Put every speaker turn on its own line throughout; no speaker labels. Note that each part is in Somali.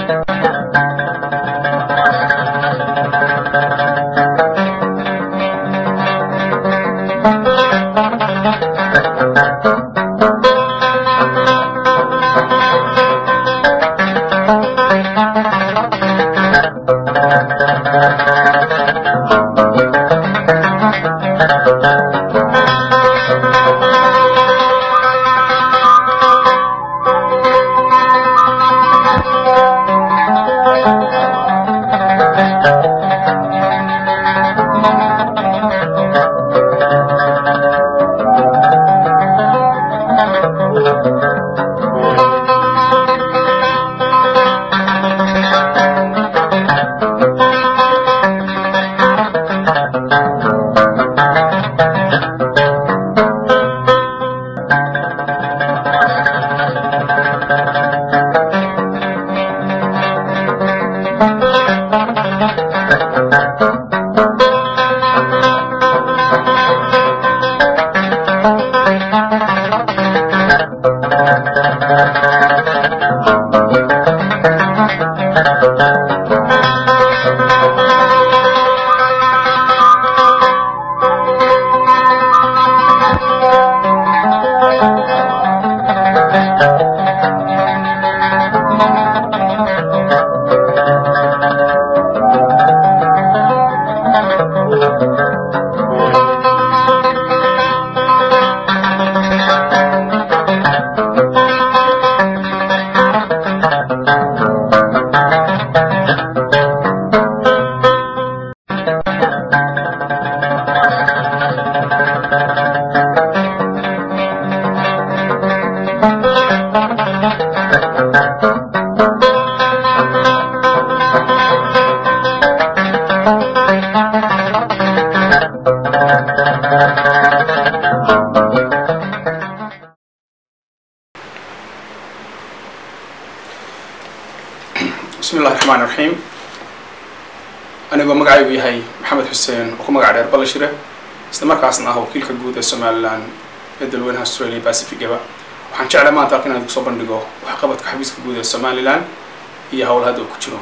bismi illahi raxmaan raxiim anigoo magacaygu yahay maxamed xuseen oo ku magac dheer ballashire isla markaasna ah wakiilka guud ee somalilan ee dalweynaha australia pacificaba waxaan jeclay maanta halka inaan kusoo bandhigo waxqabadka xafiiska guud ee somalilan iyo howl hadda uu ku jiro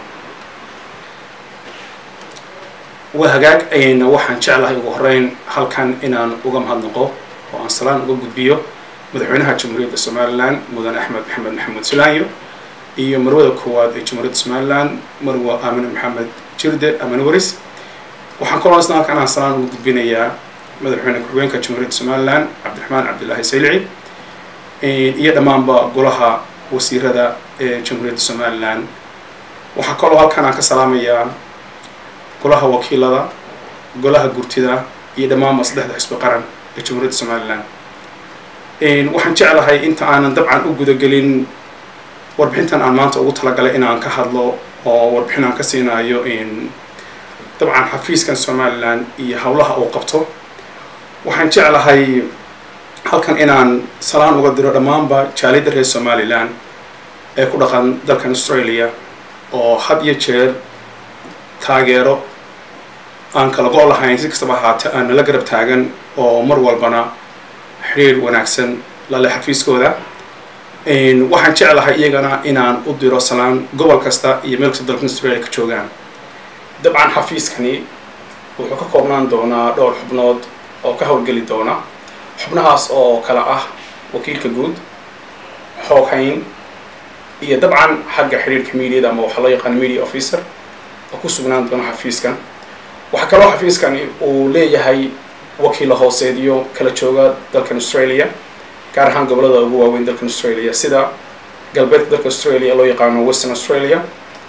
waa hagaag ayna waxaan jeclahay ugu horeyn halkan inaan uga mahadnaqo oo aan salaan uga gudbiyo madaxweynaha jamhuuriyadda somalilan mudan axmed maxamed maxamuud sulaanyo iyo marwada koowaad ee jamhuuriyadda somalilan marwa aamine maxamed jirde amine waris waxaan kaloo isna halkan aan salaan uga gudbinayaa madaxweyne ku-xigeenka jamhuuriyadda somalilan cabdiraxmaan cabdilaahi saylici iyo dhammaanba golaha wasiirada ee jamhuuriyadda somalilan waxaa kaloo halkan aan ka salaamayaa golaha wakiilada golaha gurtida iyo dhammaanba saddexda xisbi qaran ee jamhuuriyadda somalilan waxaan jeclahay inta aanan dabcan u gudagelin warbixintan aan maanta ugu talagalay inaan ka hadlo oo warbixin aan ka siinayo dabcan xafiiskan somalilan iyo howlaha uu qabto waxaan jeclahay halkan inaan salaan uga diro dhammaanba jaaliyadda reer somalilan ee ku dhaqan dalkan australia oo had iyo jeer taageero aan kala go' lahayn si kastaba ahaatee aan nala garab taagan oo mar walbana xiriir wanaagsan lale xafiiskooda waxaan jeclahay iyagana inaan u diro salaan gobol kasta iyo meel kasta dalkan australia ka joogaan dabcan xafiiskani wuxuu ka koobnaan doonaa dhowr xubnood oo ka howlgeli doona xubnahaas oo kala ah wakiilka guud xooghayn iyo dabcan xagga xiriirka mediada ama waxaa loo yaqaana media officer oo ku sugnaan doona xafiiskan waxaa kaloo xafiiskani uu leeyahay wakiilo hooseedyo kala jooga dalkan australia gaar ahaan gobolada ugu waaweyn dalkan australia sida galbeedka dalka australia loo yaqaano western australia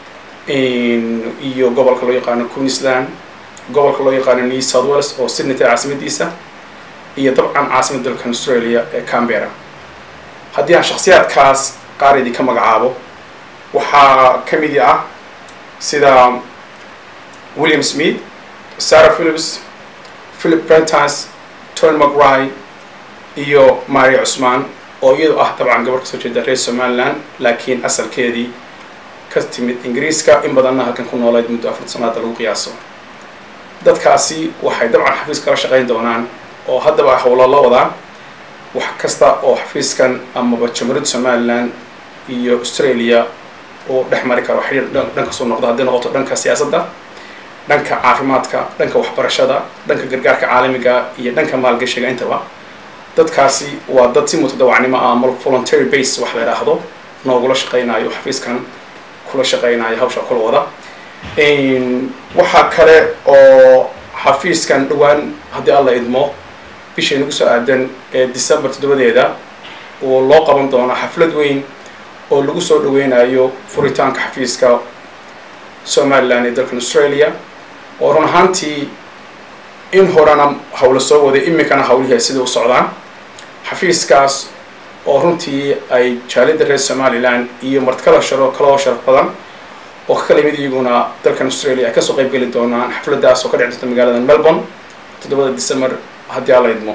iyo gobolka loo yaqaano queensland gobolka loo yaqaano new south wales oo sydney tahay caasimadiisa iyo dabcan caasimada dalkan australia ee cambera haddii aan shakhsiyaadkaas qaar idinka magacaabo waxaa ka mid ah sida william smith sarah philips philip prentice tony mcry iyo maria cusmaan oo iyadu ah dabcan gabar kasoo jeeda reer somaliland laakiin asalkeedii ka timid ingiriiska in badanna halkan ku noolayd muddo afar sanaada lagu qiyaaso dadkaasi waxay dabcan xafiis kala shaqayn doonaan oo haddaba howlo la wadaan wax kasta oo xafiiskan amaba jamhuuriyadda somaliland iyo australia oo dhex mari karo xiriir dhankaasoo noqdo hadday noqoto dhanka siyaasadda dhanka caafimaadka dhanka waxbarashada dhanka gargaarka caalamiga iyo dhanka maalgashiga intaba dadkaasi waa dad si mutadawacnimo ah ama voluntary base wax la idhaahdo noogula shaqaynayo xafiiskan kula shaqaynayo hawsha kula wada waxaa kale oo xafiiskan dhowaan haddii alla idmo bishii nagu soo aadan ee december toddobadeeda oo loo qaban doono xaflad weyn oo lagu soo dhaweynayo furitaanka xafiiska somaliland ee dalkan australia oo run ahaantii in horena hawla soo waday iminkana hawlihii sida u socdaan xafiiskaas oo runtii ay jaalida reer somaliland iyo martkala sharo kaloo sharaf badan oo ka kala yimid iyaguna dalkan australia ay kasoo qayb geli doonaan xafladdaas oo ka dhici doonta magaalada melbourne toddobada december haddii alla idmo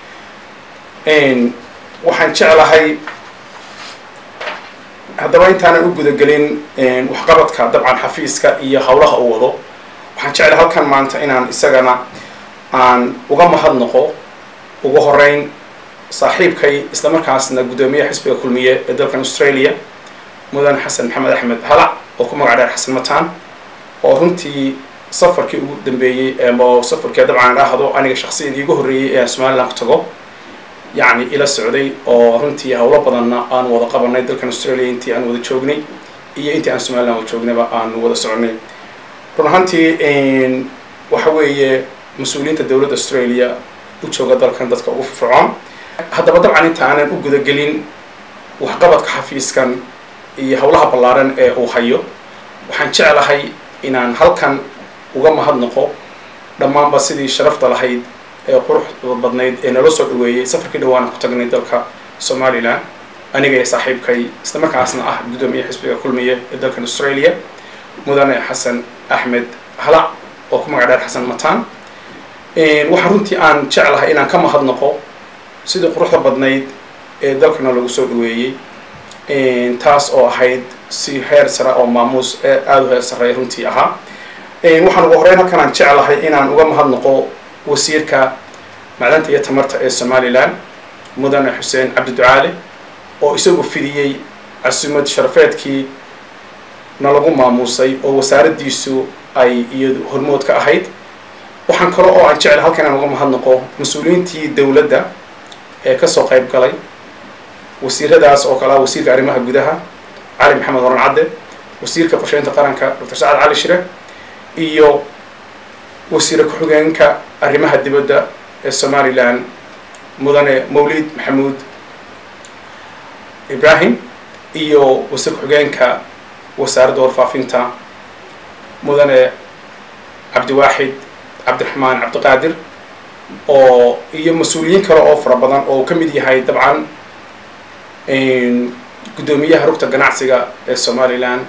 waxaan jeclahay haddaba intaanan u gudagelin waxqabadka dabcan xafiiska iyo howlaha uu wado waxaan jeclahay halkan maanta inaan isagana aan uga mahadnaqo ugu horeyn saaxiibkay islamarkaasna guddoomiyaha xisbiga kulmiye ee dalkan australia mudane xasan maxamed axmed halac oo ku magac dheer xasan mataan oo runtii safarkii ugu dambeeyey oo safarkii dabcan idhaahdo aniga shaksiyan iigu horreeyey ee aan somaliland ku tago yacni ila socday oo runtii howlo badanna aan wada qabanay dalkan australia intii aan wada joognay iyo intii aan somaliland wada joognayba aan wada soconay run ahaantii waxa weeye mas-uuliyiinta dowladda australia u jooga dalkan dadka ugu firfircoon haddaba dabcan inta aanan u gudagelin waxqabadka xafiiskan iyo howlaha ballaaran ee uu hayo waxaan jeclahay inaan halkan uga mahadnaqo dhammaanba sidii sharafta lahayd ee quruxda badnayd ee nala soo dhaweeyey safarkii dhawaana ku tagnay dalka somaliland aniga iyo saaxiibkay isla markaasna ah guddoomiye xisbiga kulmiye ee dalkan australia mudane xasan axmed halac oo ku magac dheer xasan mataan waxaan runtii aan jeclahay inaan ka mahadnaqo sidii quruxda badnayd ee dalkana lagu soo dhaweeyey taas oo ahayd si heer sare oo maamuus ee aada u heer sarreeya runtii ahaa waxaan ugu horeyn halkan aan jeclahay inaan uga mahadnaqo wasiirka macdanta iyo tamarta ee somaliland mudane xuseen cabdi ducaale oo isagu fidiyey casuumad sharafeedkii na lagu maamuusay oo wasaaraddiisu ay iyadu hormood ka ahayd waxaan kale oo aan jeclay halkan inaan uga mahadnaqo mas-uuliyiintii dowladda ee kasoo qayb galay wasiiradaas oo kale ah wasiirka arrimaha gudaha cali maxamed horan cadde wasiirka qorsheynta qaranka doctor sacad cali shire iyo wasiire ku-xigeenka arrimaha dibadda ee somaliland mudane mawlid maxamuud ibrahim iyo wasiir ku-xigeenka wasaaradda warfaafinta mudane cabdiwaaxid cabdiraxmaan cabdiqaadir oo iyo mas-uuliyiin kale oo fara badan oo ka mid yahay dabcan guddoomiyaha rugta ganacsiga ee somaliland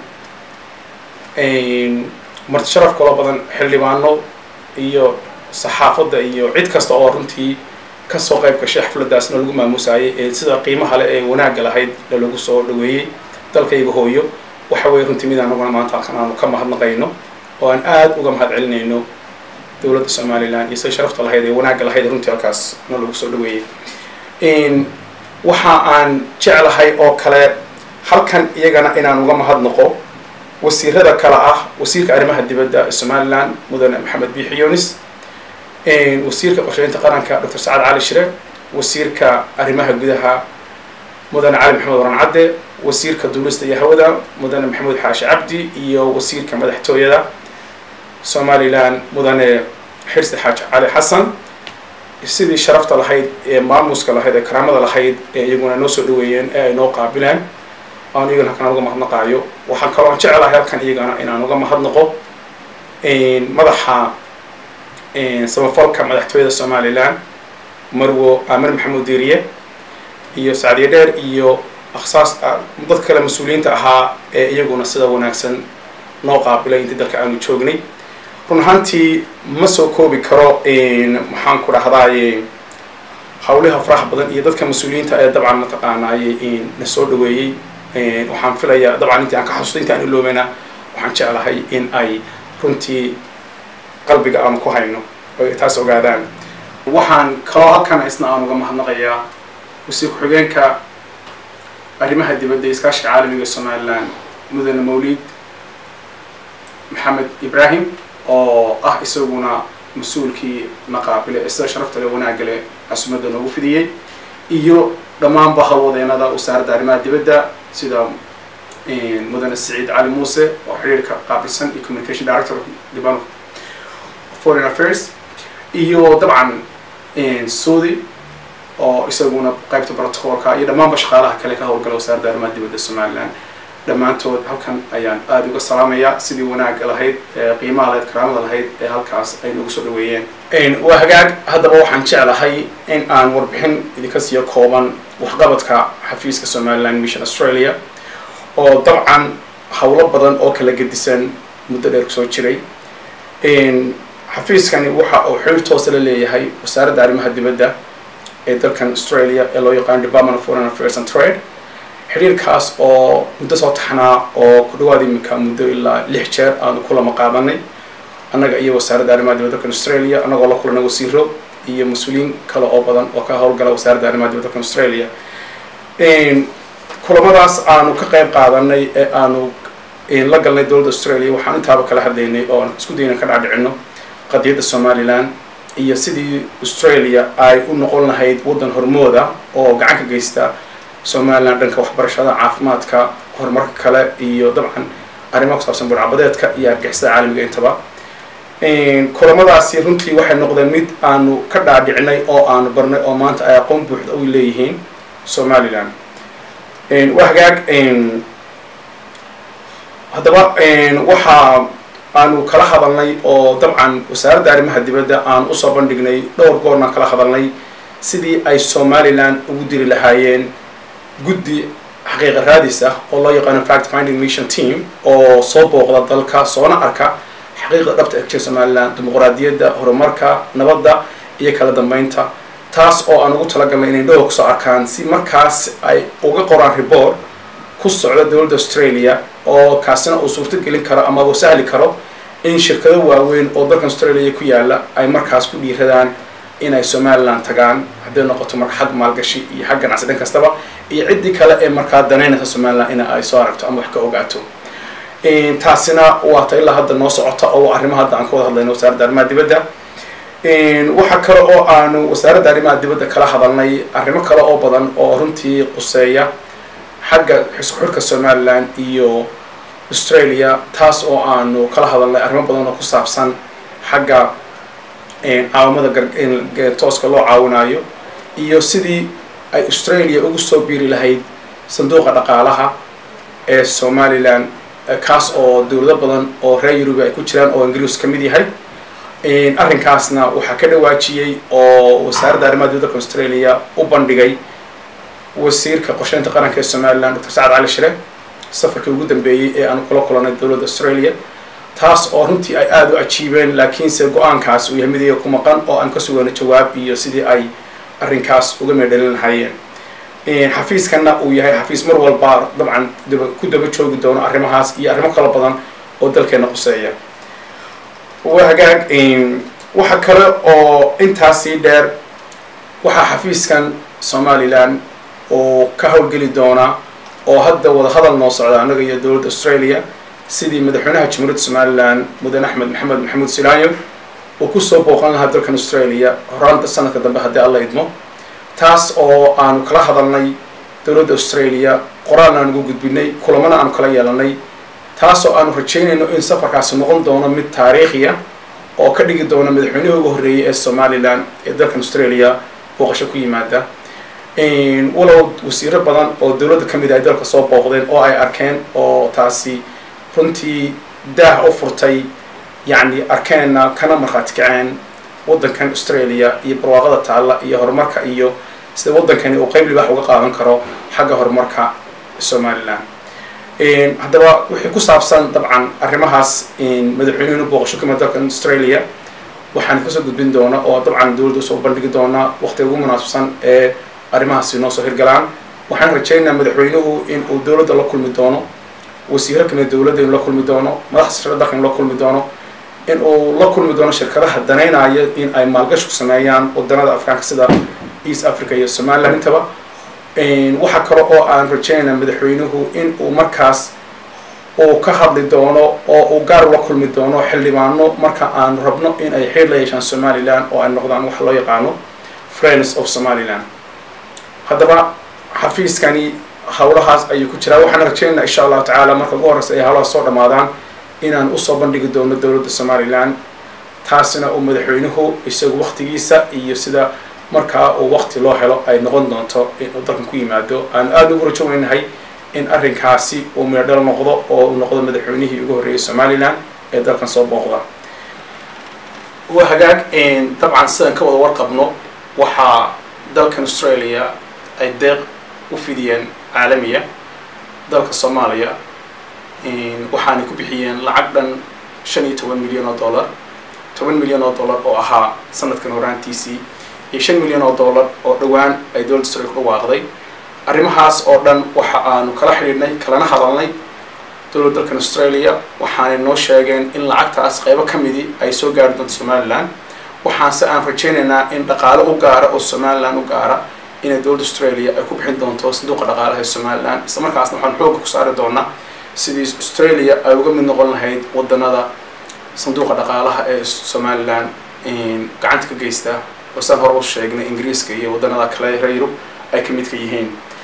marti sharaf kaloo badan xildhibaano iyo saxaafadda iyo cid kasta oo runtii kasoo qayb gashay xafladdaasna lagu maamuusayay ee sida qiimaha le ee wanaagga lahayd lalagu soo dhaweeyey dalkayga hooyo waxa weye runtii mid anaguna maanta halkan aanu ka mahadnaqayno oo aan aada uga mahad celinayno dowladda somaliland iyo sida sharafta lahayd ee wanaagga lahayd runtii halkaas na lagu soo dhaweeyey waxa aan jeclahay oo kale halkan iyagana inaan uga mahadnaqo wasiirada kale ah wasiirka arrimaha dibadda ee somaliland mudane maxamed biixi yunis wasiirka qorsheynta qaranka doctor sacad cali shire wasiirka arrimaha gudaha mudane cali maxamed waran cadde wasiirka duulista iyo hawada mudane maxamuud xaashi cabdi iyo wasiirka madaxtooyada somaliland mudane xirsi xaaji cali xasan sidii sharafta lahayd ee maamuska lahayd ee karaamada lahayd ee iyaguna noo soo dhaweeyeen ee ay noo qaabileen aan iyagana halkan aan uga mahadnaqaayo waxaan kaloo jeclahay halkan iyagana inaan uga mahadnaqo madaxa samafalka madaxtooyada somaliland marwo amir maxamuud diiriye iyo sacdiye dheer iyo akhsaas dadka kale mas-uuliyiinta ahaa ee iyaguna sida wanaagsan noo qaabilay intii dalka aanu joognay run ahaantii ma soo koobi karo maxaan ku dhahdaye hawliha faraha badan iyo dadka mas-uuliyiinta ee dabcan mataqaanaaye na soo dhaweeyey waxaan filayaa dabcan intii aan ka xasuusta intii aan iloobeyna waxaan jeclahay in ay runtii qalbiga aan ku hayno oo ay taas ogaadaan waxaan kaloo halkan isna aan uga mahadnaqayaa wasiir ku-xigeenka arrimaha dibadda iyo iskaashiga caalamiga somaliland mudane mawlid maxamed ibrahim oo ah isaguna mas-uulkii naqaabile ee sida sharafta le wanaagga le casumadda noogu fidiyey iyo dhammaanba hawlwadeenada wasaaradda arrimaha dibadda sida mudane siciid cali muuse oo xiriirka qaabilsan iyo communication director of department of foreign affairs iyo dabcan saudi oo isaguna qaybta protocolka iyo dhammaanba shaqaalaha kale ka howlgala wasaaradda arrimaha dibadda somaliland dhammaantood halkan ayaan aada uga salaamayaa sidii wanaagga lahayd qiimaha lahayd karaamada lahayd ee halkaas ay nagu soo dhaweeyeen waa hagaag haddaba waxaan jeclahay in aan warbixin idinka siiyo kooban waxqabadka xafiiska somaliland mission australia oo dabcan howlo badan oo kala gedisan muddo dheer kusoo jiray xafiiskani waxa uu xiriir toosa la leeyahay wasaaradda arrimaha dibadda ee dalkan australia ee loo yaqaano department of foreign affairs and trade xiriirkaas oo muddo soo taxnaa oo ku dhawaad iminka muddo ilaa lix jeer aanu kulama qaadanay annaga iyo wasaaradda arrimaha dibadda dalkan australia annagoo la kulana wasiiro iyo mas-uuliyiin kale oo badan oo ka howlgala wasaaradda arrimaha dibadda dalkan australia kulamadaas aanu ka qayb qaadanay ee aanu la galnay dowladda australia waxaan intaaba kala hadlaynay oo aan isku dayna ka dhacdhicino qadiyadda somaliland iyo sidii australia ay u noqon lahayd waddan hormooda oo gacan ka geysta somaliland dhanka waxbarashada caafimaadka horumarka kale iyo dabcan arrimaha ku saabsan burcabadeedka iyo argixisada caalamiga intaba kulamadaasi runtii waxay noqdeen mid aanu ka dhaadhicinay oo aanu barnay oo maanta ay aqoon buuxda u leeyihiin somaliland waa hagaag haddaba waxa aanu kala hadalnay oo dabcan wasaaradda arrimaha dibadda aan usoo bandhignay dhowr goornaan kala hadalnay sidii ay somaliland ugu diri lahaayeen guddi xaqiiqa raadis ah oo loo yaqaano fact finding mission team oo soo booqda dalka soona arka xaqiiqda dhabta ee kajir somaliland dimuqraadiyadda horumarka nabadda iyo kala dambeynta taas oo aan ugu talagalnay inay dhowr kusoo arkaan si markaas ay uga qoraan report ku socda dowladda australia oo kaasina uu suurto gelin karo ama uu sahli karo in shirkado waaweyn oo dalkan australia ku yaala ay markaas ku dhiiradaan inay somaliland tagaan hadday noqoto marka xag maalgashi iyo xag ganacsi dhan kastaba iyo ciddii kale ee markaa danaynaysa somaliland in ay soo aragto ama wax ka ogaato taasina waata ilaa hadda noo socota oo arrimaha hadda aan ka wada hadlayno wasaaradda arrimaha dibadda waxa kale oo aanu wasaaradda arrimaha dibadda kala hadalnay arrimo kale oo badan oo runtii quseeya xagga xisku xirka somaliland iyo australia taas oo aanu kala hadalnay arrimo badan oo ku saabsan xagga caawamada tooska loo caawinayo iyo sidii ay australia ugu soo biiri lahayd sanduuqa dhaqaalaha ee somaliland kaas oo dowlado badan oo reer yurubi ay ku jiraan oo ingiriis ka mid yahay arrinkaasna waxaa ka dhawaajiyey oo wasaaradda arrimaha dibadda australia u bandhigay wasiirka qorsheynta qaranka ee somaliland doctor sacad cali shire safarkii ugu dambeeyey ee aanu kula kulanay dowladda australia taas oo runtii ay aada u ajiibeen laakiinse go-aankaas uu yahay mid iyaga ku maqan oo aan ka sugano jawaab iyo sidii ay arrinkaas uga meedhalin lahaayeen xafiiskana uu yahay xafiis mar walba dabcan ku daba joogi doono arrimahaas iyo arrimo kala badan oo dalkeena quseeya waa hagaag waxa kale oo intaasii dheer waxaa xafiiskan somaliland oo ka howlgeli doona oo hadda wada hadal noo socda annaga iyo dowladda australia sidii madaxweynaha jamhuuriyadda somaliland mudane axmed maxamed maxamuud silaayo uu kusoo booqan lahaa dalkan australia horaanta sanadka dambe haddii alla idmo taas oo aanu kala hadalnay dowladda australia qoraalna aan ugu gudbinay kulamana aanu kala yeelanay taas oo aanu rajaynayno in safarkaasi noqon doono mid taariikhiya oo ka dhigi doona madaxweynihii ugu horreeyay ee somaliland ee dalkan australia booqasho ku yimaada walow wasiiro badan oo dowladda ka mid ay dalka soo booqdeen oo ay arkeen oo taasi runtii daah u furtay yacni arkeenna kana markhaati kaceen waddankan australia iyo barwaaqada taalla iyo horumarka iyo sida waddankani uu qeyb libaax uga qaadan karo xagga horumarka somaliland haddaba wixii ku saabsan dabcan arrimahaas madaxweynuhuna booqasho kamid dalkan australia waxaan kasoo gudbin doona oo dabcan dowladda usoo bandhigi doona waqtiga ugu munaasabsan ee arrimahaasi noo soo hirgalaan waxaan rajaynayaa madaxweynuhu in uu dowladda la kulmi doono wasiiro kamid dowladda inuu la kulmi doono madaxda sare dalka inuu la kulmi doono in uu la kulmi doono shirkadaha danaynaya in ay maalgashi ku sameeyaan wadanada afrikaanka sida east africa iyo somaliland intaba waxa kale oo aan rajaynaya madaxweynuhu in uu markaas uu ka hadli doono oo uu gaar ula kulmi doono xildhibaano marka aanu rabno in ay xeer la yeeshaan somalilan oo ay noqdaan waxa loo yaqaano friends of somaliland haddaba xafiiskani howlahaas ayuu ku jiraa waxaan rajeynaa insha allahu tacaala marka ugu horreysa ay howlahaas soo dhammaadaan inaan usoo bandhigi doono dowladda somalilan taasina uu madaxweynuhu isagu waktigiisa iyo sida markaa uu wakti loo helo ay noqon doonto inuu dalkan ku yimaado aan aada ugu rajo weynahay in arrinkaasi uu meedhal noqdo oo uu noqdo madaxweynihii ugu horreeyay somalilan ee dalkan soo booqda waa hagaag dabcan sidaan ka wada warqabno waxaa dalkan australia ay deeq u fidiyeen caalamiya dalka soomaaliya waxaanay ku bixiyeen lacag dhan shan iyo toban milyan oo dollar toban milyan oo dollar oo ahaa sanadkan horaantiisii iyo shan milyan oo dollar oo dhowaan ay dowladda australia ku dhawaaqday arrimahaas oo dhan waxa aanu kala xidhiidhnay kalana hadalnay dowladda dalkan australia waxaanay noo sheegeen in lacagtaas qaybo ka midii ay soo gaari doonto somalilan waxaanse aan rajaynaynaa in dhaqaale u gaara oo somalilan u gaara inay dowladda australia ay ku bixin doonto sanduuqa dhaqaalaha ee somalilan isla markaasna waxaan xooga ku saari doonaa sidii australia ay uga mid noqon lahayd wadanada sanduuqa dhaqaalaha ee somalilan gacanta ka geysta oo saan hore u sheegnay ingiriiska iyo wadanada kale reer yurub ay ka midka yihiin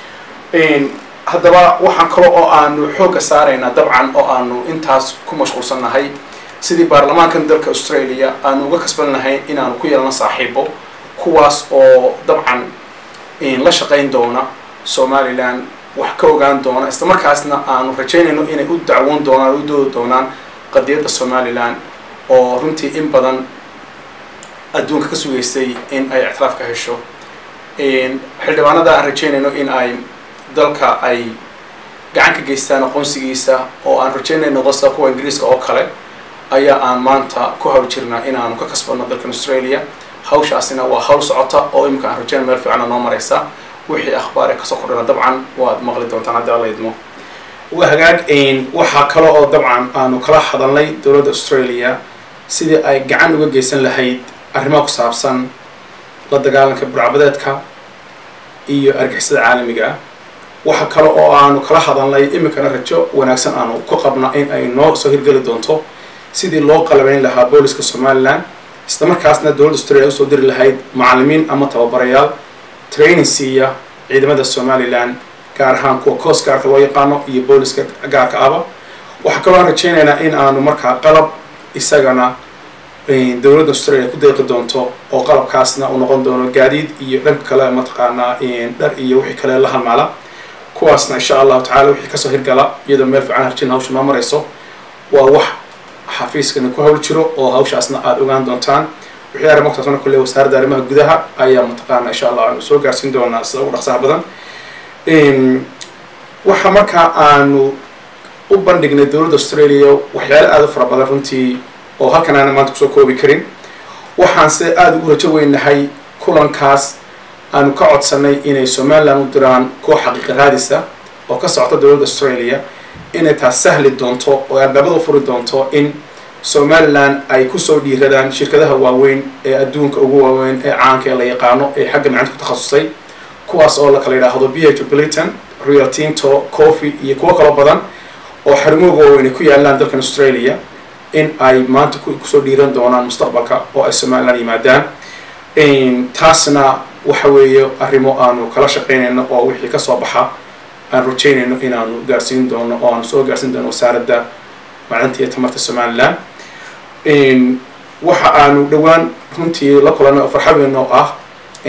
haddaba waxaan kale oo aanu xoogga saaraynaa dabcan oo aanu intaas ku mashquulsannahay sidii baarlamaankan dalka australia aanu uga kasban lahayn inaanu ku yeelano saaxiibo kuwaas oo dabcan la shaqayn doona somalilan wax ka ogaan doona isla markaasna aanu rajaynayno inay u dacwoon doonaan o u doodi doonaan qadiyadda somalilan oo runtii in badan adduunka ka sugaysay in ay ictiraaf ka hesho xildhibaanada aan rajaynayno in ay dalka ay gacan ka geystaan aqoonsigiisa oo aan rajaynayno qosa kuwa ingiriiska oo kale ayaa aan maanta ku hawl jirnaa inaanu ka kasbano dalkan australia hawshaasina waa hawl socota oo imika aan rajaynay meel fiicana noo maraysa wixii akhbaar ee kasoo kordhana dabcan waad maqli doontaan haddii alla idmo waa hagaag waxaa kale oo dabcan aanu kala hadalnay dowladda australia sidii ay gacan uga geysan lahayd arrimaha ku saabsan la dagaalanka burcbadeedka iyo argixisada caalamiga ah waxa kale oo aanu kala hadalnay iminkana rajo wanaagsan aanu ku qabna in ay noo soo hirgeli doonto sidii loo qalabeyn lahaa booliska somalilan isla markaasna dowladda australia usoo diri lahayd macallimiin ama tababarayaal training siiya ciidamada somalilan gaar ahaan kuwa coastgaarka loo yaqaano iyo booliska gaarka aba waxaa kaloo aan rajaynaynaa in aanu markaa qalab isagana dowladda australia ku deeqi doonto oo qalabkaasna uu noqon doono gaadiid iyo dhanka kale mataqaanaa dhar iyo wixii kale la halmaala kuwaasna insha allahu tacala wixii kasoo hirgala iyadoo meel fiican harjin hawsha noo marayso waa wax xafiiskani ku hawl jiro oo hawshaasna aada ogaan doontaan wixii arrimo kusaabsan kulle wasaaradda arrimaha gudaha ayaa mataqaana insha allah aanu soo gaarsiin doonaa sida ugu dhaqsaha badan waxa markaa aanu u bandhignay dowladda australia waxyaalo aada u fara badan runtii oo halkan aana maanta kusoo koobi karin waxaanse aada ugu rajo weynahay kulankaas aanu ka codsanay inay somalilan u diraan koox xaqiiqa raadisa oo ka socota dowladda australia inay taas sahli doonto oo albaabada u furi doonto in somalilan ay kusoo dhiiradaan shirkadaha waaweyn ee adduunka ugu waaweyn ee caanka ee la yaqaano ee xagga macanta ku takhasusay kuwaas oo la kala yidhaahdo b h bliton real tinto coffee iyo kuwo kaloo badan oo xarumooga waaweyn ay ku yaalaan dalkan australia in ay maanta kusoo dhiiran doonaan mustaqbalka oo ay somalilan yimaadaan taasna waxa weeye arrimo aanu kala shaqaynayno oo wixii kasoo baxa aan rajaynayno inaanu gaarsiin doono oo aanu soo gaarsiin doono wasaaradda macdanta iyo tamarta somalilan waxa aanu dhowaan runtii la kulanay oo farxadeena oo ah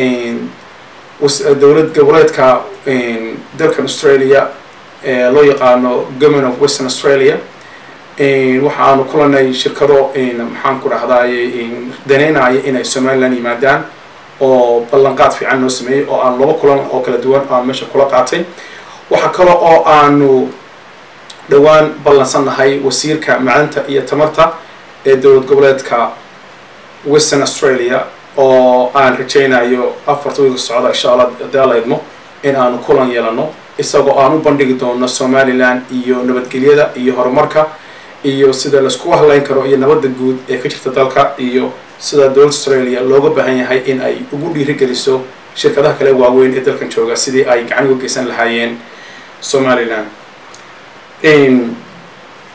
dowlad goboleedka dalkan australia ee loo yaqaano government of western australia waxa aanu kulanay shirkado maxaan ku dhahdaye daneynaya inay somalilan yimaadaan oo ballanqaad fiican noo sameeyey oo aan laba kulan oo kala duwan aan meesha kula qaatay waxaa kale oo aanu dhowaan ballansannahay wasiirka macdanta iyo tamarta ee dowlad goboleedka western australia oo aan rajaynayo afarta wiilka socda insha allah hadii alla idmo in aanu kulan yeelano isagoo aan u bandhigi doono somalilan iyo nabadgelyada iyo horumarka iyo sida laiskugu hadlayn karo iyo nabadda guud ee ka jirta dalka iyo sida dowladda australia looga baahan yahay in ay ugu dhiirigeliso shirkadaha kale waaweyn ee dalkan jooga sidii ay gacan uga geysan lahaayeen somalilan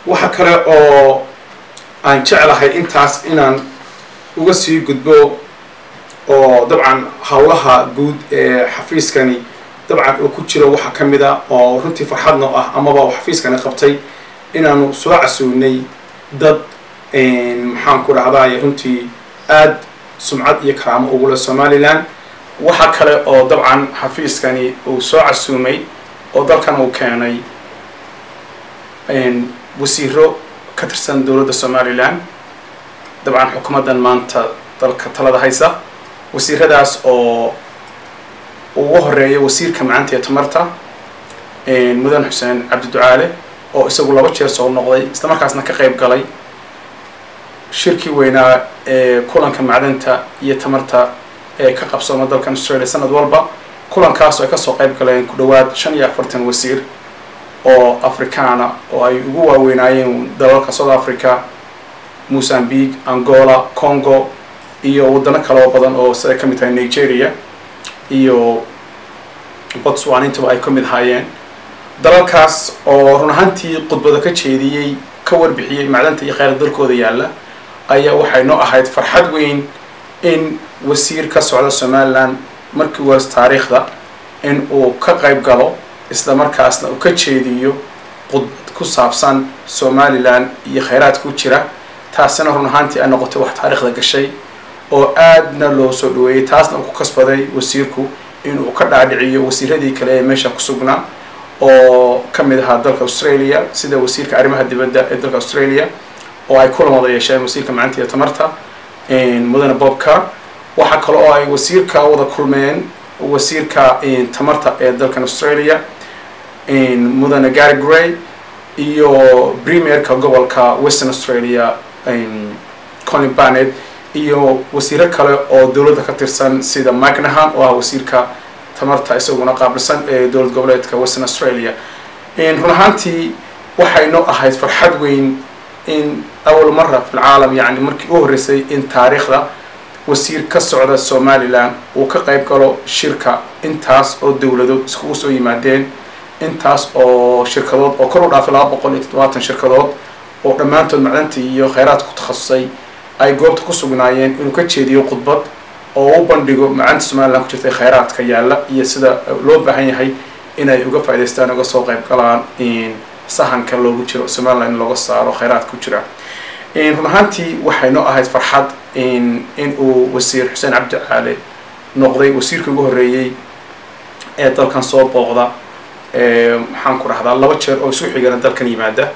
waxa kale oo aan jeclahay intaas inaan uga sii gudbo oo dabcan howlaha guud ee xafiiskani dabcan uu ku jiro waxaa ka mid a oo runtii farxadno ah amaba xafiiskani qabtay inaanu soo casuunay dad maxaan ku dhahdaay runtii aada sumcad iyo karaamo ugule somalilan waxa kale oo dabcan xafiiskani uu soo casuumay oo dalkan uu keenay wasiiro ka tirsan dowladda somalilan dabcan xukuumaddan maanta dalka talada haysa wasiiradaas oo ugu horeeya wasiirka macaanta iyo tamarta mudan xuseen cabdiducaale oo isagu laba jeer soo noqday isla markaasna ka qayb galay shirkii weynaa ee kulanka macdanta iyo tamarta ee ka qabsooma dalkan australia sanad walba kulankaas oo ay kasoo qayb galeen ku dhawaad shan iyo afartan wasiir oo afrikaana oo ay ugu waaweynaayeen dalalka south africa mozambique angola congo iyo waddano kaloo badan oo siday ka mid tahay nigeria iyo botswan intaba ay ka mid ahaayeen dalalkaas oo run ahaantii khudbada ka jeediyey ka warbixiyey macdanta iyo kheyra dalkooda yaalla ayaa waxay noo ahayd farxad weyn in wasiir ka socda somalilan markii waas taariikhda in uu ka qayb galo isla markaasna uu ka jeediyo khudbad ku saabsan somalilan iyo kheyraadka ku jira taasina run ahaantii ay noqotay wax taariikhda gashay oo aadna loo soo dhaweeyey taasna uu ku kasbaday wasiirku inuu ka dhaadhiciyo wasiiradii kale ee meesha ku sugnaa oo ka mid ahaa dalka australia sida wasiirka arrimaha dibadda ee dalka australia oo ay kulan wada yeesheen wasiirka macaanta iyo tamarta mudane bobka waxaa kale oo ay wasiirka wada kulmeen wasiirka tamarta ee dalkan australia mudane gary gray iyo premierka gobolka western australia colin barnet iyo wasiiro kale oo dowladda ka tirsan sida micnahan oo ah wasiirka tamarta isaguna qaabilsan ee dowlad goboleedka western australia run ahaantii waxay noo ahayd farxad weyn in awal mara fi lcaalam yani markii u horreysay in taariikhda wasiir ka socda somalilan uu ka qayb galo shirka intaas oo dowlado iskugu soo yimaadeen intaas oo shirkadood oo kor u dhaafay laba boqol iyo toddobaatan shirkadood oo dhammaantood macdantii iyo kheyraadka ku takhasusay ay goobta ku sugnaayeen inuu ka jeediyo khudbad oo u bandhigo macanta somalilan ku jirtay kheyraadka yaalla iyo sida loo baahan yahay inay uga faa'idaystaan uga soo qayb galaan sahanka loogu jiro somalilan in looga saaro kheyraadka ku jira run ahaantii waxay noo ahayd farxad in uu wasiir xuseen cabdi caale noqday wasiirkii ugu horreeyey ee dalkan soo booqda maxaan ku dhahdaa laba jeer oo isu xigana dalkan yimaada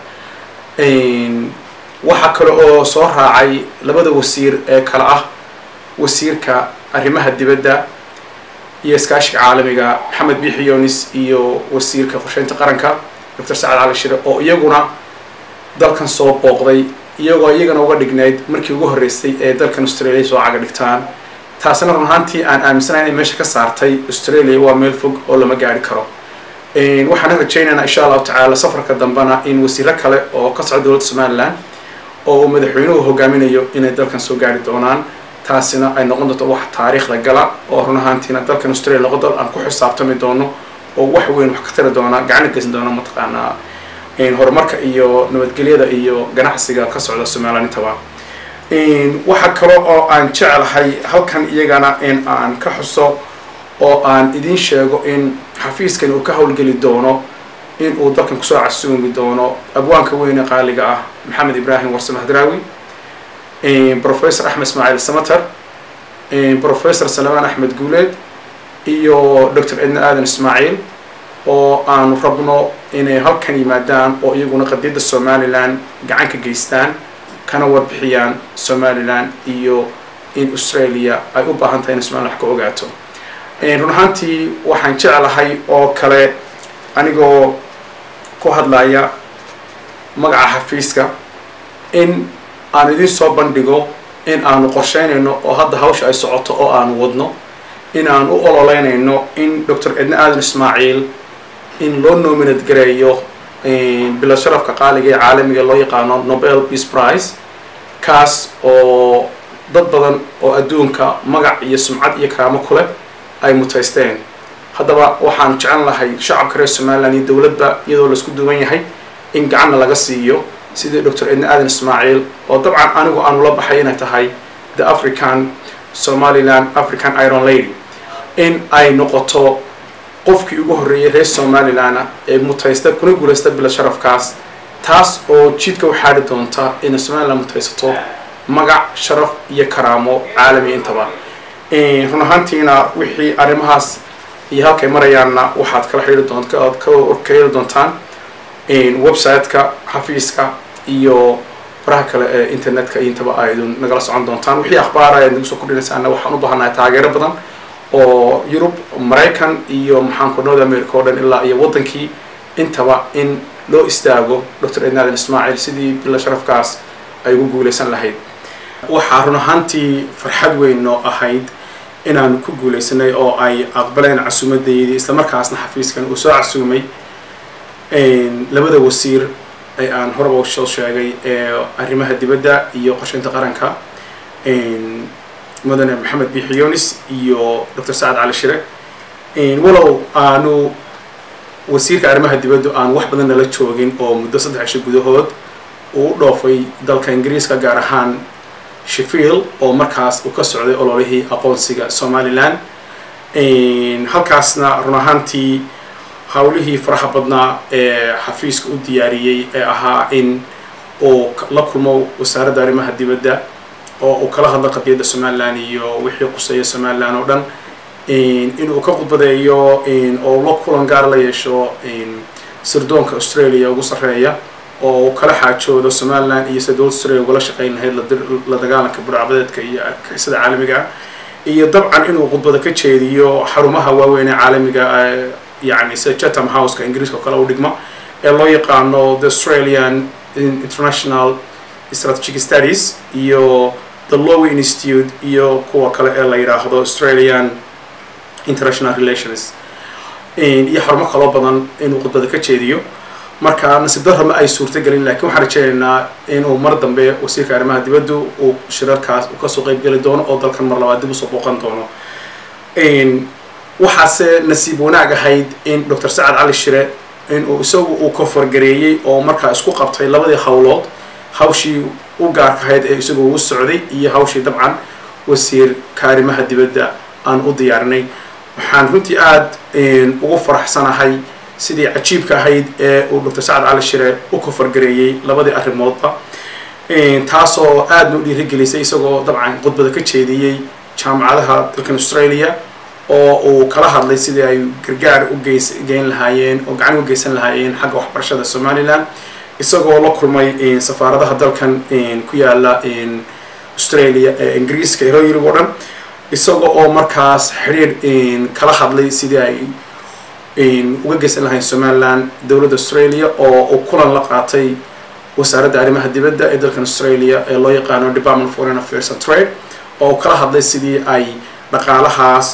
waxaa kale oo soo raacay labada wasiir ee kale ah wasiirka arrimaha dibadda iyo iskaashiga caalamiga maxamed biixi yonis iyo wasiirka qorsheynta qaranka doctor sacad cali shire oo iyaguna dalkan soo booqday iyagoo iyagana uga dhignayd markii ugu horreysay ee dalkan australia soo caga dhigtaan taasina run ahaantii aan aaminsanahay inay meesha ka saartay australia waa meel fog oo lama gaari karo waxaan rajaynaynaa insha allahu tacaala safarka dambena in wasiiro kale oo ka socda dowladda somalilan oo uu madaxweynuhu hogaaminayo inay dalkan soo gaari doonaan taasina ay noqon doonto wax taariikhda gala oo run ahaantiina dalkan australia noqon doon aan ku xisaabtami doono oo wax weyn wax ka tari doona gacana geysan doona mataqaanaa horumarka iyo nabadgelyada iyo ganacsiga ka socda somalilan intaba waxa kale oo aan jeclahay halkan iyagana in aan ka xuso oo aan idiin sheego in xafiiskan uu ka howlgeli doono in uu dalkan kusoo casuumi doono abwaanka weyne qaaliga ah maxamed ibraahim warsame hadraawi professor axmed ismaaciil samater professor salamaan axmed guuleed iyo doctor edna aadan ismaaciil oo aanu rabno inay halkan yimaadaan oo iyaguna qadiyadda somalilan gacan ka geystaan kana warbixiyaan somalilan iyo in australia ay u baahan tahay in somalilan wax ka ogaato run ahaantii waxaan jeclahay oo kale anigoo ku hadlaya magaca xafiiska in aan idiin soo bandhigo in aanu qorsheynayno oo hadda hawsha ay socoto oo aanu wadno in aan u ololeynayno in doctor edna aadan ismaaciil in loo nominate gareeyo bilo sharafka qaaliga ee caalamiga loo yaqaano nobel peace prize kaas oo dad badan oo adduunka magac iyo sumcad iyo karaamo ku leh ay mutaysteen haddaba waxaan jecel lahay shacabka reer somalilan iyo dowladba iyadoo laisku duwan yahay in gacanna laga siiyo sidii doctor edna aadan ismaaciil oo dabcan anigu aanu la baxay inay tahay the african somaliland african iron lady in ay noqoto qofkii ugu horreeyay reer somaliland ee mutaysta kuna guulaysta bila sharafkaas taas oo jidka u xaadhi doonta inay somaliland mutaysato magac sharaf iyo karaamo caalami intaba run ahaantiina wixii arrimahaas iyo halkay marayaanna waxaad kala xidhi doont aad ka heli doontaan website-ka xafiiska iyo baraha kale ee internet-ka intaba aydun nagala socon doontaan wixii akhbaara ayaad nagu soo kordhinaysaana waxaan u baahanahay taageero badan oo yurub maraykan iyo maxaanku north america oo dhan ilaa iyo waddankii intaba in loo istaago doctor ednadan ismaaciil sidii bila sharafkaas ay ugu guulaysan lahayd waxaa run ahaantii farxad weyn noo ahayd inaanu ku guulaysanay oo ay aqbaleen casuumadeydii islamarkaasna xafiiskan uu soo casuumay labada wasiir ee aan horaba soo sheegay ee arrimaha dibadda iyo qorshaynta qaranka mudane maxamed bixiyonis iyo doctor sacad cali shire walow aanu wasiirka arrimaha dibaddu aan wax badan nala joogin oo muddo saddex cisho gudahood uu u dhoofay dalka ingiriiska gaar ahaan sheffield oo markaas uu ka socday ololihii aqoonsiga somaliland halkaasna run ahaantii hawlihii faraha badnaa ee xafiiska u diyaariyey ee ahaa in uu la kulmo wasaaradda arrimaha dibadda oo uu kala hadlo qadiyadda somaliland iyo wixii quseeya somaliland oo dhan inuu ka khudbadeeyo oo la kulan gaar la yeesho sirdoonka australia ugu sarreeya oo uu kala xaajoodo somaliland iyo sida dowladda australia ugala shaqeyn lahayd la dagaalanka burcbadeedka iyo argixisada caalamiga ah iyo dabcan inuu khudbada ka jeediyo xarumaha waaweyn ee caalamiga yani sida chatham houseka ingiriiska oo kale u dhigma ee loo yaqaano the australian international strategic studies iyo the lowy institute iyo kuwa kale ee la yidhaahdo australian international relations iyo xarumo kaloo badan inuu khudbada ka jeediyo marka nasiib darra ma ay suurtagelin lakiin waxaan rajeynaynaa inuu mar dambe wasiirka arrimaha dibaddu uu shirarkaas uu kasoo qeyb geli doono oo dalkan mar labaad dib usoo booqan doono waxaase nasiib wanaag ahayd in doctor sacad cali shire inuu isagu uu koforgareeyey oo markaa isku qabtay labadii howlood hawshii u gaarka ahayd ee isagu u socday iyo hawshii dabcan wasiirka arrimaha dibadda aan u diyaarinay waxaan runtii aada ugu faraxsanahay sidii cajiibka ahayd ee uu doctor sacad cali shire u koforgareeyey labadii arrimoodba taasoo aadna u dhiirigelisay isagoo dabcan khudbada ka jeediyey jaamacadaha dalkan australia oo uu kala hadlay sidii ay gargaar u geys geyn lahaayeen oo gacan u geysan lahaayeen xagga waxbarashada somaliland isagoo la kulmay safaaradaha dalkan ku yaala australia ee ingiriiska ero yurub oo dhan isaga oo markaas xidhiir kala hadlay sidii ay uga geysan lahayn somaliland dowladda australia oo uu kulan la qaatay wasaaradda arrimaha dibadda ee dalkan australia ee loo yaqaano department of foreign affairs and trade oo kala hadlay sidii ay dhaqaalahaas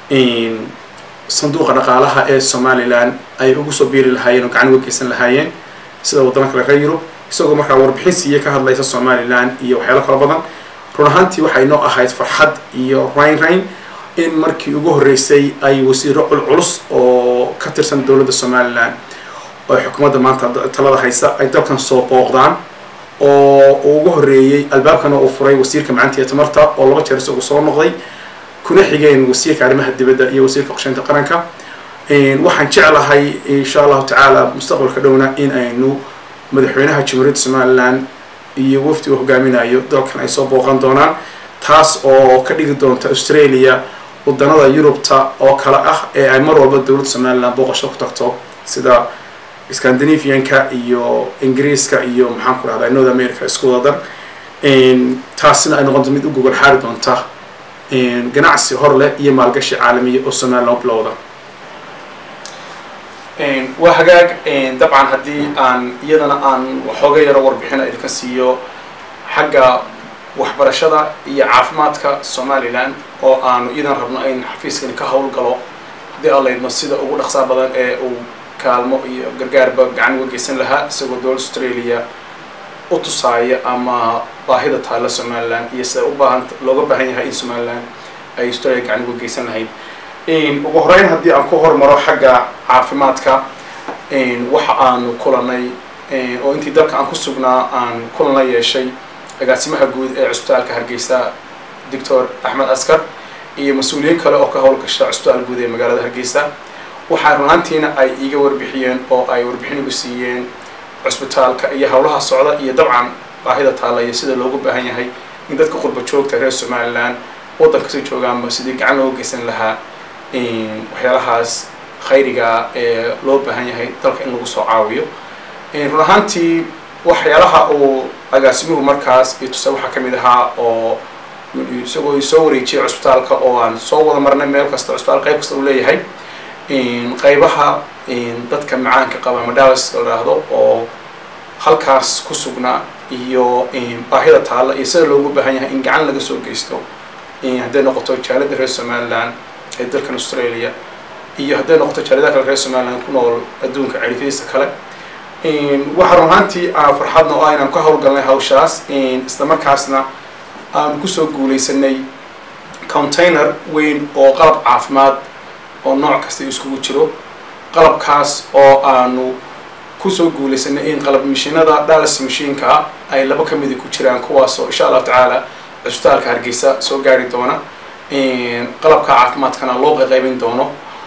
sanduuqa dhaqaalaha ee somaliland ay ugu soo biiri lahaayeen oo gacan uga geysan lahaayeen sida waddamo kale reer yurub isagoo markaa warbixin siiye ka hadlaysa somaliland iyo waxyaalo kala badan run ahaantii waxay noo ahayd farxad iyo rayn rayn in markii ugu horreysay ay wasiiro culculus oo ka tirsan dowladda somaliland oo xukuumadda maanta talada haysa ay dalkan soo booqdaan oo uu ugu horreeyey albaabkana uu furay wasiirka macantiya tamarta oo laba jeer isagu soo noqday kuna xigeen wasiirka arrimaha dibadda iyo wasiirka qorsheynta qaranka waxaan jeclahay insha allahu tacaala mustaqbalka dhowna in aynu madaxweynaha jamhuuriyadda somaliland iyo wafdi uu hogaaminayo dalkan ay soo booqan doonaan taas oo ka dhigi doonta australia waddanada yurubta oo kale ah ee ay mar walba dowladda somaliland booqasho ku tagto sida scandinavianka iyo ingiriiska iyo maxaan ku rahdaa north america isku wada dar taasina ay noqonto mid u gogol xaari doonta ganacsi hor leh iyo maalgashi caalamiya oo somaliland u bilowda waa hagaag dabcan haddii aan iyadana aan waxooga yaro warbixina idinka siiyo xagga waxbarashada iyo caafimaadka somaliland oo aanu iyadan rabno in xafiiskani ka howlgalo haddii aan laydmo sida ugu dhaqsaa badan ee uu kaalmo iyo gargaarba gacan uga geysan lahaa isagoo dowladda australia u tusaaya ama baahida taalla somaliland iyo sida u baahan looga baahan yahay in somaliland ay australia gacan uga geysan lahayd ugu horeyn haddii aan ku hormaro xagga caafimaadka waxa aanu kulanay oo intii dalka aan ku sugnaa aan kulan la yeeshay agaasimaha guud ee cusbitaalka hargeysa doctor axmed askar iyo mas-uuliyiin kale oo ka howlgasha cusbitaal guud ee magaalada hargeysa waxaa runaantiina ay iiga warbixiyeen oo ay warbixin igu siiyeen cusbitaalka iyo howlaha socda iyo dabcan baahida taalla iyo sida loogu baahan yahay in dadka qurba joogta reer somalilan waddankasi joogaanba sidii gacan looga geysan lahaa waxyaalahaas khayriga ee loo baahan yahay dalka in lagu soo caawiyo run ahaantii waxyaalaha uu agaasimuhu markaas iyo tuse waxaa ka mid ahaa oo isagoo soo wareejiyay cusbitaalka oo aan soo wada marnay meel kasta cusbitaal qayb kasta uu leeyahay qaybaha dadka macaanka qaba madalis la dhaahdo oo halkaas ku sugnaa iyo baahida taalla iyo sida loogu baahan yahay in gacan laga soo geysto hadday noqoto jaalada reer somaliland ee dalkan australia iyo hadday noqoto jaaladaha kale reer somaliland ku nool adduunka cerifyadiisa kale waxaa run ahaantii aan farxadna oo aynaan ka howlgalnay hawshaas isla markaasna aanu kusoo guuleysanay container weyn oo qalab caafimaad oo nooc kasta iskugu jiro qalabkaas oo aanu kusoo guuleysanay in qalab mashiinada dallas mashiinka ay laba ka mida ku jiraan kuwaasoo insha allahu tacaala cusbitaalka hargeysa soo gaari doona qalabka caafimaadkana loo qaqaybin doono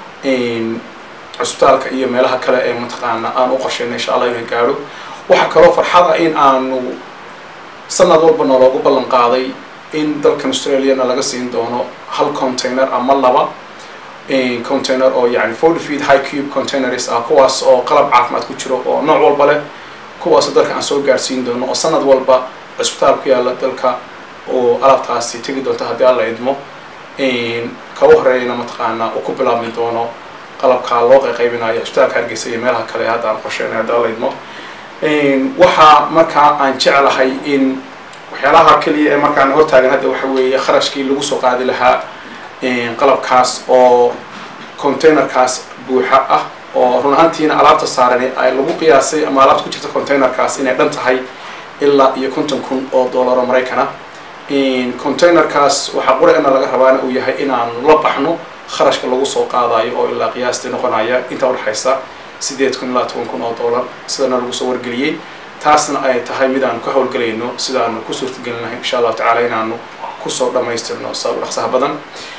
cusbitaalka iyo meelaha kale ee mataqaana aan u qorsheynay insha allah inay gaadho waxaa kaloo farxad ah in aanu sanad walbana loogu ballan qaaday in dalkan australiana laga siin doono hal container ama laba container oo yani forty feet high cube containers ah kuwaas oo qalab caafimaad ku jiro oo nooc walba leh kuwaasoo dalka aan soo gaarsiin doono oo sanad walba cusbitaal ku yaalla dalka oo alaabtaasi tegi doonto haddii alla idmo kaba horeeyana mataqaana uu ku bilaabmi doono qalabkaa loo qaqaybinayo cusbitaalka hargeysa iyo meelaha kale hadda aan qorsheynay haddii alla idmo waxaa markaa aan jeclahay in waxyaalaha keliya ee markaan hortaagan hadda waxa weeye kharashkii lagu soo qaadi lahaa qalabkaas oo containerkaas buuxa ah oo run ahaantiina alaabta saaran ay lagu qiyaasay ama alaabta ku jirta containerkaas inay dhan tahay ilaa iyo konton kun oo dollaro maraykana containerkaas waxaa qura-ina laga rabaana uu yahay inaanu la baxno kharashka lagu soo qaadayo oo ilaa qiyaastii noqonaya inta udhexaysa sideed kun ilaa toban kun oo dollar sidana lagu soo wargeliyey taasna ay tahay mid aanu ka howlgelayno sidaanu ku suurtagelin lahayn insha allahu tacala inaanu kusoo dhamaystirno saa dhaqsaha badan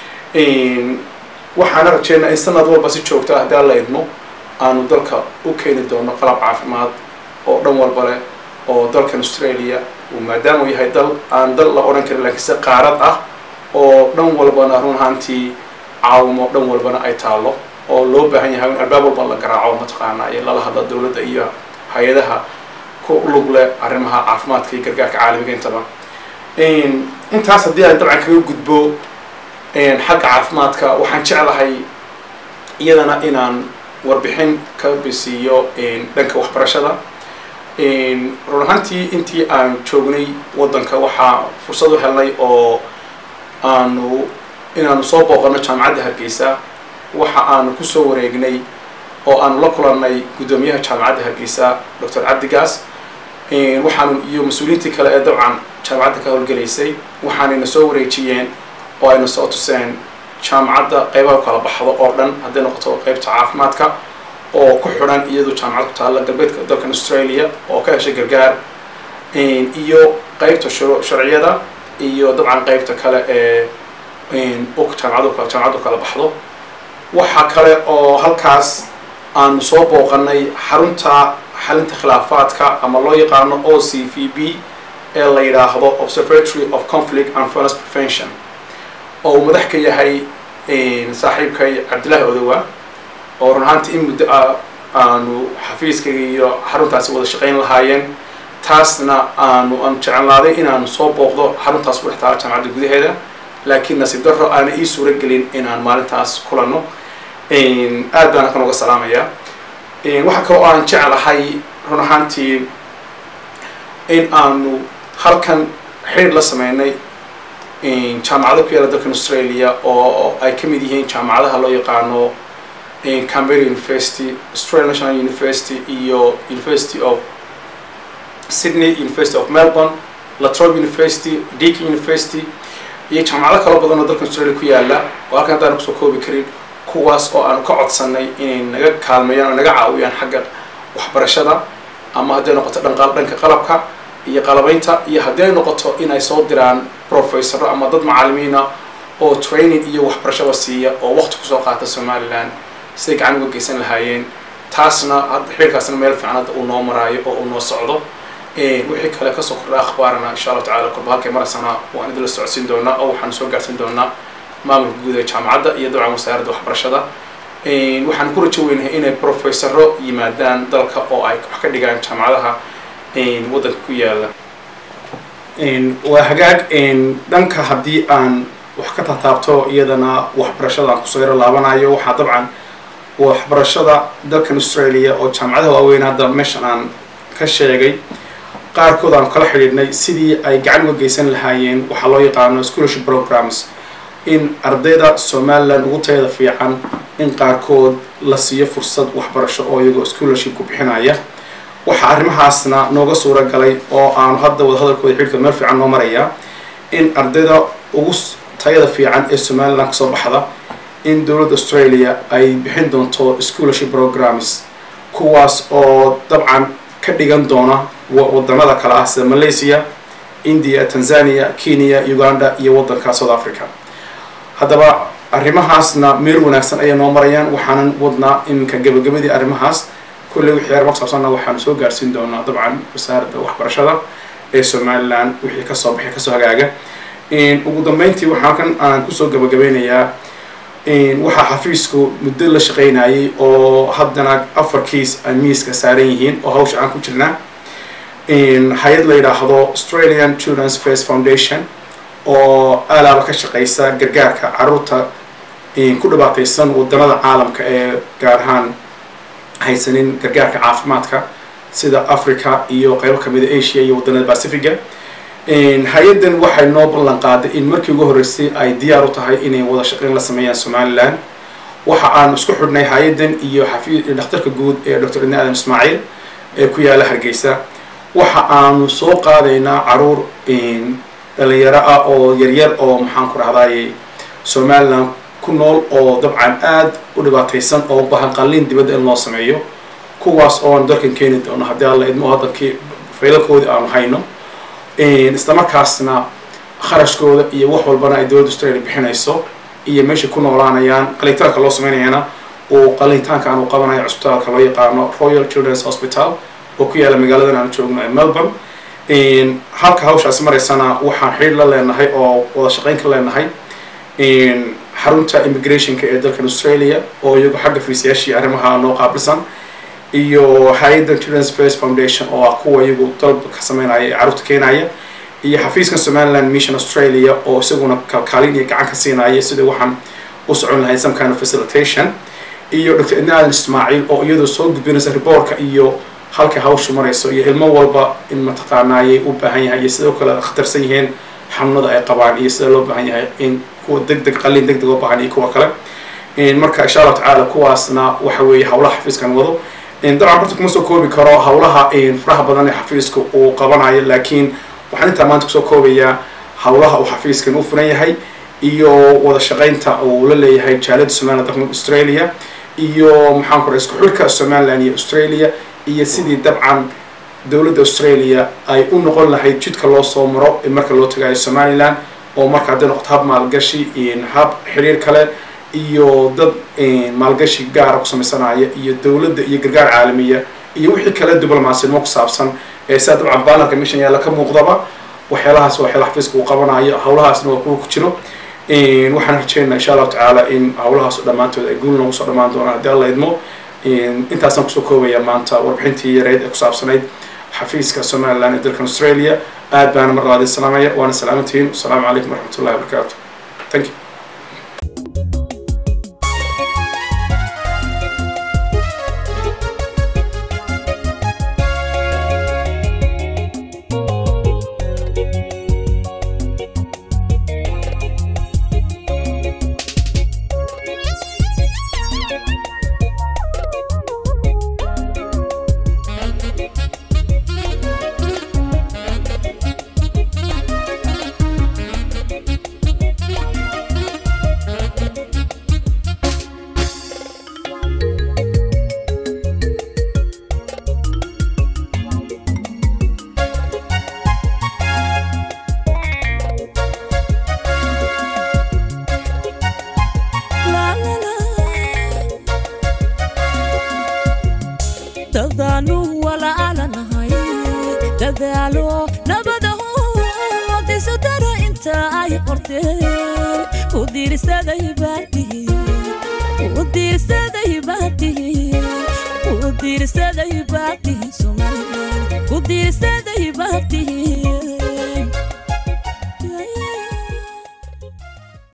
waxaana rajeynaa in sanad walba si joogta haddii alla idmo aanu dalka u keeni doono qalab caafimaad oo dhan walba leh oo dalkan australia uu maadaama uu yahay dal aan dal la odhan karin laakiin se qaarad ah oo dhan walbana run ahaantii caawimo dhan walbana ay taallo oo loo baahan yahay in albaab walba la garaaco mataqaana iyo lala hadla dowladda iyo hay-adaha ku lug leh arrimaha caafimaadka iyo gargaarka caalamiga intaba intaas haddii aan dabcan kaga gudbo xagga caafimaadka waxaan jeclahay iyadana inaan warbixin ka bisiiyo dhanka waxbarashada run ahaantii intii aan joognay waddanka waxaa fursad u helnay oo aanu inaanu soo booqano jaamacadda hargeysa waxa aanu kusoo wareegnay oo aanu la kulannay guddoomiyaha jaamacadda hargeysa doctor cabdigaas waxaanu iyo mas-uuliyiintii kale ee dabcan jaamacadda ka howlgelaysay waxaanayna soo wareejiyeen oo ayna soo tuseen jaamacadda qaybaha kala baxdo oo dhan hadday noqoto qaybta caafimaadka oo ku xidhan iyadoo jaamacad ku taalla galbeedka dalkan australia oo ka heshay gargaar iyo qaybta sharciyada iyo dabcan qaybta kale ee jaamacadu jaamacaddu kala baxdo waxaa kale oo halkaas aanu soo booqanay xarunta xalinta khilaafaadka ama loo yaqaano o c v b ee la yidhaahdo observatory of conflict and violence prevention oo uu madax ka yahay saaxiibkay cabdillahi odowa oo run ahaantii in muddo ah aanu xafiiskayga iyo xaruntaasi wada shaqayn lahaayeen taasna aanu aan jecelnaaday inaanu soo booqdo xaruntaas ku dhex taala jaamacadda gudaheeda laakiin nasiib darro aana ii suura gelin inaan maalintaas kulanno aad baan halkan uga salaamayaa waxaa kaloo aan jeclahay run ahaantii in aanu halkan xidhiir la sameynay jaamacado ku yaala dalkan australia oo ay ka mid yihiin jaamacadaha loo yaqaano canberra university australian national university iyo university of sydney university of melbourne latrobe university deakin university iyo jaamacado kalo badan oo dalkan australia ku yaala oo halkan haddaan kusoo koobi karin kuwaas oo aanu ka codsanay inay naga kaalmeeyaan oo naga caawiyaan xagga waxbarashada ama hadday noqoto dhanqa dhanka qalabka iyo qalabaynta iyo haddii ay noqoto in ay soo diraan professoro ama dad macalimiina oo training iyo waxbarashaba siiya oo waqti kusoo qaata somaliland siday gacan uga geysan lahaayeen taasna hadda xiriirkaasna meel fiican hadda uu noo maraayo oo uu noo socdo wixii kale kasoo kordha akhbaarana insha allahu tacala korba halkay maraysana waan idinla socodsiin doonaa oo waxaan soo gaarsiin doonaa maamulka guud ee jaamacadda iyo dabcan wasaaradda waxbarashada waxaan ku rajo weynahay inay professoro yimaadaan dalka oo ay wax ka dhigaan jaamacadaha waddanka ku yaala waa hagaag dhanka haddii aan wax ka taataabto iyadana waxbarashada aan kusoo yaro laabanayo waxaa dabcan waxbarashada dalkan australia oo jaamacadaha waaweyn hadda meeshan aan ka sheegay qaarkood aan kala xidhiidhnay sidii ay gacan uga geysan lahaayeen waxaa loo yaqaano scholarship programs in ardayda somaliland ugu tayada fiican in qaarkood la siiyo fursad waxbarasho oo iyagoo scholarship ku bixinaya waxaa arrimahaasna nooga suura galay oo aanu hadda wadahadalkooda xidhka meel fiican noo maraya in ardayda ugu tayada fiican ee somaliland kasoo baxda in dowladda australia ay bixin doonto scholarship programs kuwaas oo dabcan ka dhigan doona wadanada kale ah sida malaysia india tanzania kenya uganda iyo waddanka south africa haddaba arrimahaasna meel wanaagsan ayay noo marayaan waxaanan wadnaa iminka gabagabadii arrimahaas kulley wixii arrimo kusaabsanna waxaanu soo gaarsiin doonaa dabcan wasaaradda waxbarashada ee somaliland wixii kasoo baxay kasoo hagaaga ugu dambeyntii waxaa kan aan kusoo gabagabeynayaa waxaa xafiisku muddo la shaqaynayay oo haddana afar kiis ay miiska saaran yihiin oo hawsha aan ku jirnaa hay-ad la yidhaahdo australian children's face foundation oo alaaba ka shaqeysa gargaarka caruurta ku dhibaateysan wadanada caalamka ee gaar ahaan haysanin gargaarka caafimaadka sida africa iyo qeybo kamida asia iyo wadanada pacifica hay-addan waxay noo ballan qaaday in markii ugu horreysay ay diyaar u tahay inay wada shaqeyn la sameeyaan somaliland waxa aanu isku xidhnay hay-addan iyo xafi dhakhtarka guud ee dr idni aadan ismaaciil ee ku yaala hargeysa waxa aanu soo qaadaynaa caruur dhalinyaro ah oo yaryar oo maxaan ku dhahdaye somaliland ku nool oo dabcan aada u dhibaateysan oo bahan qalliin dibadda in loo sameeyo kuwaas oo aan dalkan keeni doono haddii alla idmo haddankii faylalkoodii aanu hayno isla markaasna kharashkooda iyo wax walbana ay dowladda australia bixinayso iyo meeshay ku noolaanayaan qalitaanka loo sameynayana uu qalitaanka aanu qabanayo cusbitaalka loo yaqaano royal children's hospital oo ku yaala magaaladan aanu joogno ee melbourne halka hawshaasi maraysana waxaan xidhiir la leenahay oo wada shaqeyn ka leenahay xarunta immigrationka ee dalkan australia oo iyagu xagga fiisayaashii arrimaha noo qaabilsan iyo hay-adda children's face foundation oo ah kuwa iyagu dalba ka sameynaya ee caruurta keenaya iyo xafiiska somaliland mission australia oo isaguna kalkaalin iyo gacan ka siinaya sidai waxaan u socon lahayd some kind of facilitation iyo dr idni aadan ismaaciil oo iyadoo soo gudbinaysa reportka iyo halka hawshu marayso iyo ilmo walba in mataqaanaayay u baahan yahay iyo sidoo kale khatarsan yihiin xanuunada ay qabaan iyo sida loo baahan yahay in kuwa deg deg qalin deg deg oo baahan iyo kuwa kale marka insha allahu tacaala kuwaasna waxa weeye hawlaha xafiiskan wado dabcan horta kuma soo koobi karo hawlaha faraha badan ee xafiiska uu qabanayo laakiin waxaan intaa maanta kusoo koobayaa hawlaha uu xafiiskan u furan yahay iyo wada shaqaynta uu la leeyahay jaalada somaliland dalkan australia iyo maxaan ku isku xilka somaliland iyo australia iyo sidii dabcan dowladda australia ay u noqon lahayd jidka loo soo maro marka loo tagayo somaliland oo marka hadday noqoto hab maalgashi hab xiriir kale iyo dad maalgashi gaara ku samaysanaya iyo dowladda iyo gargaar caalamiya iyo wixii kale diblomaasiyadnimo ku saabsan ee sidaa dabcan baalanka mission yaalla ka muuqdaba waxyaalahaas waa waxyaala xafiiska uu qabanayo hawlahaasna waa kuwa ku jiro waxaan rajeynaa insha allahu tacaala in hawlahaas dhammaantood ay guul noogu soo dhammaan doonaan haddii alla idmo intaasaan kusoo koobaya maanta warbixintii yareyd ee ku saabsanayd xafiiska somaliland ee dalkan australia aad baana mar labaad salaamaya waana salaamantihiin wasalaamu calaykum waraxmat ullahi wabarakaatu thank you
dadaanu walaalanahay dadaalo nabadaho diso dara inta ay qorteen u diirsaday baatihi u diirsaday baatihi u diirsaday baatihi somalilan u diirsaday baatihi